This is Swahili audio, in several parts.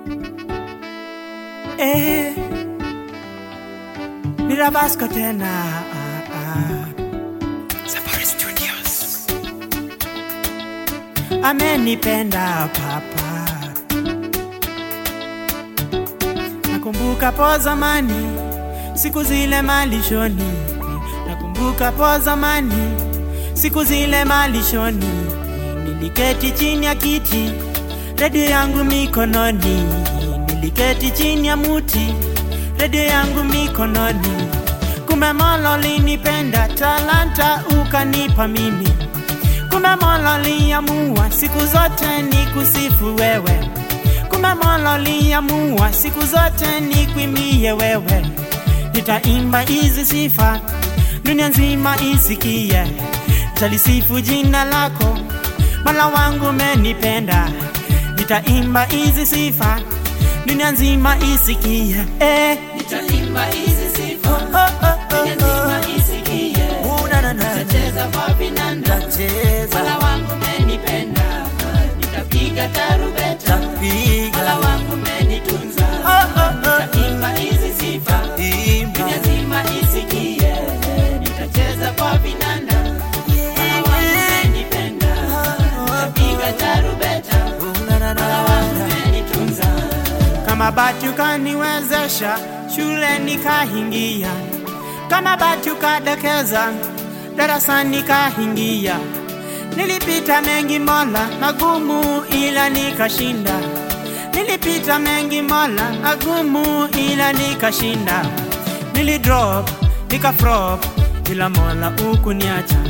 Eh, Mirabasco tena ah, ah. Safari Studios amenipenda papa, nakumbuka po zamani siku zile malishoni, nakumbuka po zamani siku zile malishoni, niliketi chini ya kiti, redio yangu mikononi, niliketi chini ya muti, redio yangu mikononi. Kumbe Mola ulinipenda, talanta ukanipa mimi. Kumbe Mola uliamua siku zote ni kusifu wewe. Kumbe Mola uliamua siku zote ni kuimie wewe. Nitaimba hizi sifa dunia nzima isikie, talisifu jina lako Mola wangu umenipenda. Nitaimba hizi sifa dunia nzima isikie, eh. Nitaimba hizi sifa, Oh, oh, oh, dunia nzima isikie. oh. Na, na, na. Nitacheza kwa vinanda, Tacheza, Mola wangu umenipenda. Nitapiga tarubeta, Mola tapiga, wangu umenitunza. oh, oh, oh. Nitaimba hizi sifa, Imba. dunia nzima isikie. Nitacheza kwa vinanda, Mola wangu umenipenda. Nitapiga tarubeta, Mola wangu umenitunza. kama bati ukaniwezesha shule nikahingia, kama bati ukadekeza darasani nikahingia. Nilipita mengi Mola magumu, ila nikashinda. Nilipita mengi Mola magumu, ila nikashinda. Nilidrop nikafrop, ila Mola ukuniacha.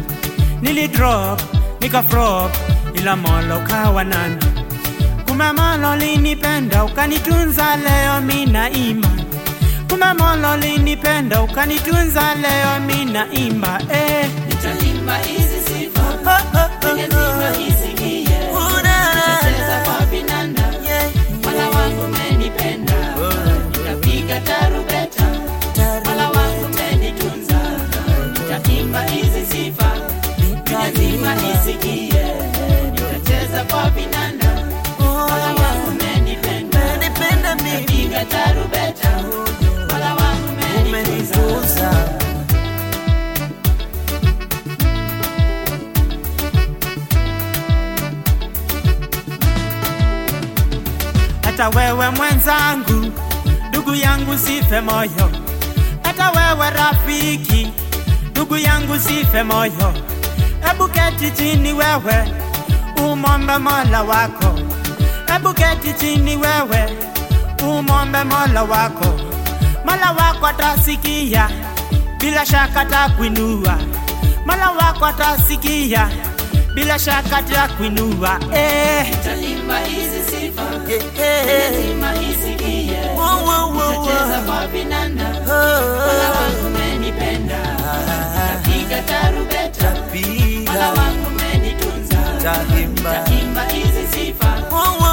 Nilidrop nikafrop, ila Mola ukawa nami. Kumbe Mola ulinipenda ukanitunza, leo mina imba. Kumbe Mola ulinipenda ukanitunza, leo mina imba eh. Nitaimba hizi sifa, Oh, oh, oh, dunia nzima oh. isikie. Oh, na, na, Nitacheza na. kwa vinanda, Yeah. Mola wangu umenipenda. Nitapiga tarubeta, Mola wangu umenitunza. Nitaimba hizi sifa, dunia nzima isikie. Nitacheza kwa vinanda, Mola wangu umenipenda. Umenipenda mimi, Nitapiga tarubeta, Mola wangu umenitunza. umenitunza. hata wewe mwenzangu, ndugu yangu, sife moyo. Hata wewe rafiki, ndugu yangu, sife moyo. Hebu keti chini wewe, umombe Mola wako. Hebu keti chini wewe, umombe Mola wako. Mola wako atasikia, bila shaka atakuinua. Mola wako atasikia, bila shaka atakuinua. Eh, Nitaimba hizi sifa, eh, dunia eh. nzima isikie. Wow, wow, wow, Nitacheza wow. kwa vinanda, Oh, Mola wangu umenipenda. Nitapiga tarubeta, Mola Tapiga, wangu umenitunza. taimba. Nitaimba hizi sifa, Wow, wow,